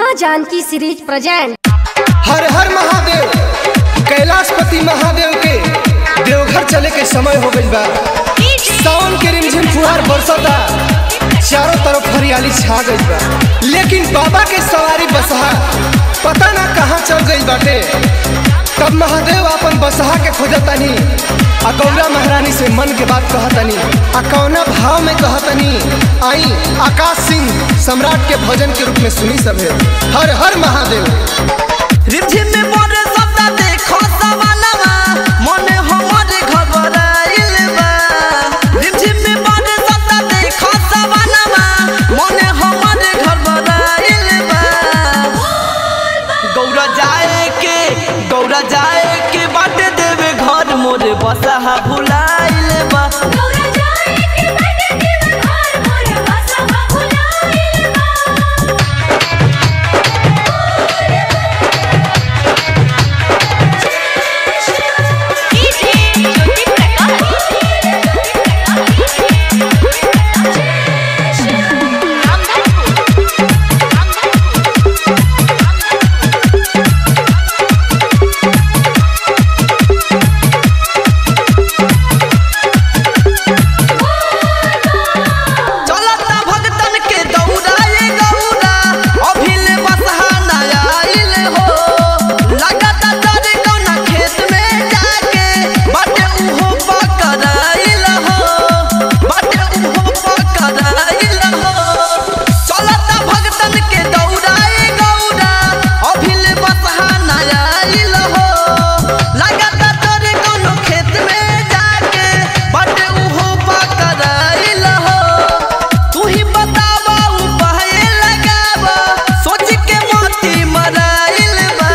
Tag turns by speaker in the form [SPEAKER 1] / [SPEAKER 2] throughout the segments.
[SPEAKER 1] माँ Janaki series present
[SPEAKER 2] हर हर महादेव कैलाशपति महादेव के देवघर चले के समय हो गइल बा सावन के रिमझिम फुहार बरसता चारों तरफ हरियाली छा गइल बा लेकिन बाबा के सवारी बसहा पता ना कहाँ चल गइल बाटे तब महादेव अपन बसहा के खोजतनी आ गौरा महारानी से मन के बात कहतनी आ कौना भाव में कहतनी आई आकाश सिंह सम्राट के भजन के रूप में सुनी सभे हर हर महादेव
[SPEAKER 3] रिमझिम में मोरे सदा देखो सवालवा मने हमरे घबराइल बा रिमझिम में मोरे सदा देखो सवालवा मने हमरे घबराइल बा गौरा जाए के गौरा जाए के बाटे देवे घर मोरे बसहा भुलाइल बा चलता भगतन के दौड़ाए गौरा अभिले बसहा नया आइल हो लगता डरे कौना खेत में जाके बाटे उहो पकड़ाइल हो बाटे उहो पकड़ाइल हो चलता भगतन के दौड़ाए गौरा अभिले बसहा नया आइल हो लगता डरे कौनो खेत में जाके बाटे उहो पकड़ाइल हो तू ही बतावा उपाय लगावा सोच के मोती मराइल बा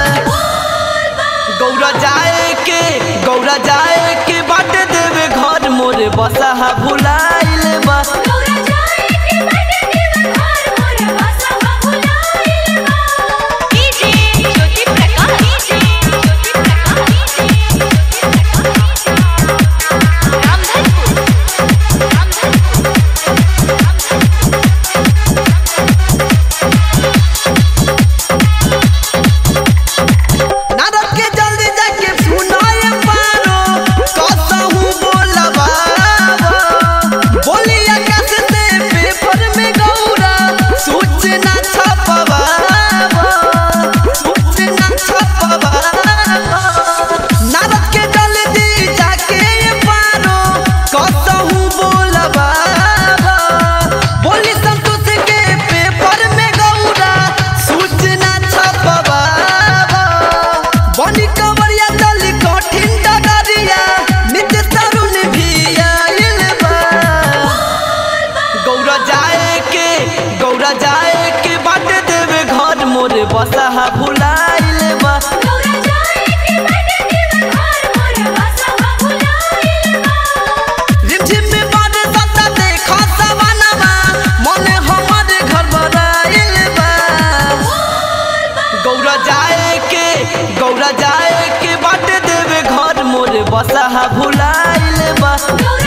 [SPEAKER 3] गौरा जाए के गौरा जाए के बाट देवे घर मोरे बसहा भुलाइल बा नारद के जल्दी जाके सुनाए पारो कसहू बोलबा बोली आकाश से पेपर में गौरा सूचना छपवा सूचना छपवा नारद के जल्दी जाके पारो कसहू बोलबा बोली संतोष के पेपर में गौरा सूचना छपवा बनी कवरिया चली कठिन डगरिया नित्य तरुण भी आइल बा गौरा जाए के गौरा जाए के बाट देवे घर मोरे बसहा भुलाइल बा रिमझिम में बारे सदा देखो सवानवा मने हमरे घर बनाइल बा गौरा जाए के गौरा जाए के बाट देवे घर मोरे बसहा भुलाइल बा